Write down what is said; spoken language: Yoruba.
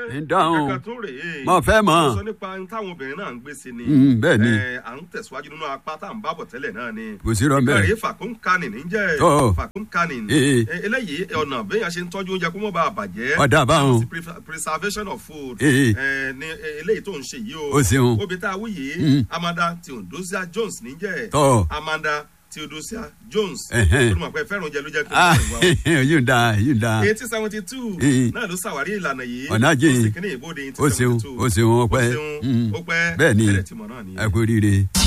ń dáhùn. kankan tó rèé Mo fẹ́ mọ̀. Mo sọ nípa ohun táwọn obìnrin náà ń gbé sí ni Mm, bẹ́ẹ̀ ni. Eh, à ń tẹ̀síwájú nínú apá tá à ń bábọ̀ tẹ́lẹ̀ náà ni Kò sí rọ́ bẹ́ẹ̀. ìkànnì fàkúnkánì níjẹ́ Tọ́. fàkúnkánì Eh, Eh, eléyìí ọ̀nà béèyàn ṣe ń tọ́jú oúnjẹ kó mọ́ bá a bàjẹ́ Ọ̀dà báwọn. Sí pre- preservation of food Eh, Eh, ni eh, eléyìí tó ń ṣe yìí o O ṣeun. obì tá a wí yìí Mm. Amanda Theodosia Jones níjẹ́ Tọ́. Amanda Theodosia Jones Ẹ̀hẹ́n. olùmọ̀ pé fẹ́ràn oúnjẹ ló jẹ́ kí Ah, n bá ìwà yóò da yóò da. eighteen seventy two Eh. náà ló ṣàwárí ìlànà yìí Ọ̀nà jìn. ó sì kíní ìbòde eighteen Ó ṣeun, seventy two ó ṣeun, ó pẹ́. ó ṣeun Mm. ó pẹ́ Bẹ́ẹ̀ ni. bẹ̀rẹ̀ tìmọ̀ náà nìyẹn. ẹ kú rire.